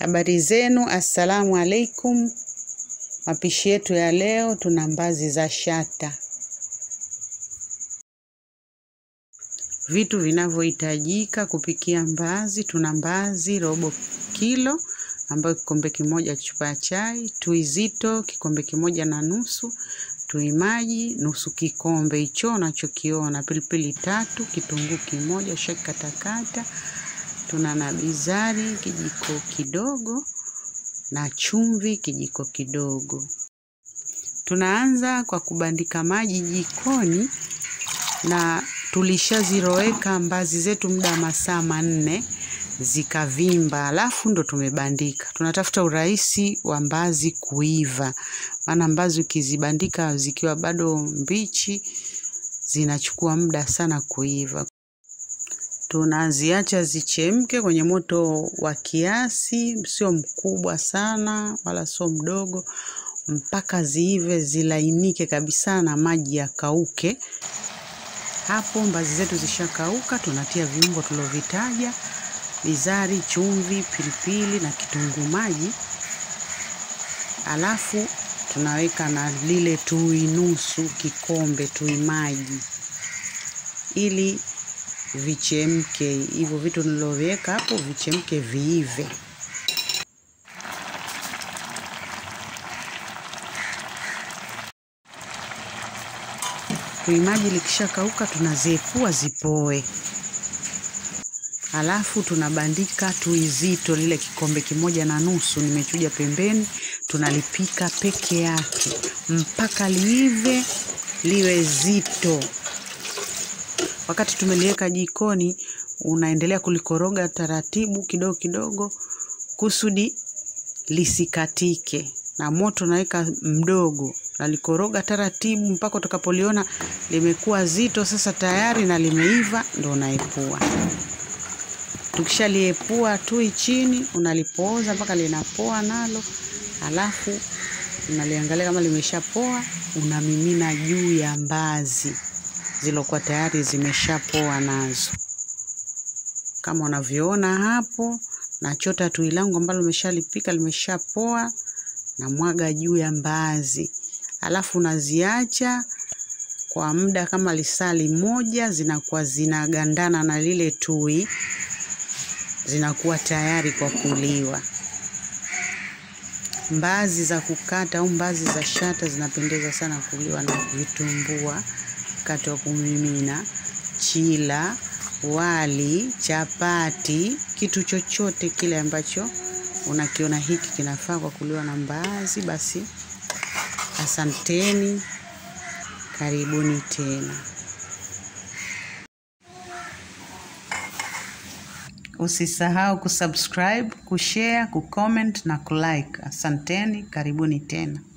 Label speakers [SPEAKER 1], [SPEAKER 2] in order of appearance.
[SPEAKER 1] Habari zenu, assalamu alaikum. Mapishi yetu ya leo, tuna mbazi za shata. Vitu vinavyohitajika kupikia mbazi, tuna mbazi robo kilo ambayo kikombe kimoja chupa ya chai, tui zito kikombe kimoja na nusu, tui maji nusu kikombe hicho unachokiona, pilipili tatu, kitunguu kimoja shakatakata, tuna na bizari kijiko kidogo na chumvi kijiko kidogo. Tunaanza kwa kubandika maji jikoni na tulishaziroweka mbazi zetu muda wa masaa manne zikavimba, alafu ndo tumebandika. Tunatafuta urahisi wa mbazi kuiva, maana mbazi ukizibandika zikiwa bado mbichi zinachukua muda sana kuiva. Tunaziacha zichemke kwenye moto wa kiasi, sio mkubwa sana wala sio mdogo, mpaka ziive zilainike kabisa na maji yakauke. Hapo mbazi zetu zishakauka, tunatia viungo tulovitaja: bizari, chumvi, pilipili na kitunguu maji, alafu tunaweka na lile tui nusu kikombe tui maji ili vichemke. Hivyo vitu niloviweka hapo vichemke, viive. Tui maji likishakauka, tunaziepua zipoe, alafu tunabandika tui zito lile kikombe kimoja na nusu, nimechuja pembeni, tunalipika peke yake mpaka liive liwe zito. Wakati tumeliweka jikoni, unaendelea kulikoroga taratibu kidogo kidogo, kusudi lisikatike, na moto unaweka mdogo, nalikoroga taratibu mpaka utakapoliona limekuwa zito sasa tayari na limeiva, ndo unaepua. Tukishaliepua tui chini, unalipooza mpaka linapoa nalo, alafu unaliangalia kama limeshapoa, unamimina juu ya mbazi zilokuwa tayari zimeshapoa nazo, kama unavyoona hapo. Nachota tui langu ambalo limeshalipika limeshapoa, na mwaga juu ya mbazi, alafu unaziacha kwa muda kama lisali moja, zinakuwa zinagandana na lile tui, zinakuwa tayari kwa kuliwa. Mbazi za kukata au mbazi za shata zinapendeza sana kuliwa na vitumbua wakati wa kumimina, chila, wali, chapati, kitu chochote kile ambacho unakiona hiki kinafaa kwa kuliwa na mbaazi, basi asanteni, karibuni tena. Usisahau kusubscribe, kushare, kucomment na kulike. Asanteni, karibuni tena.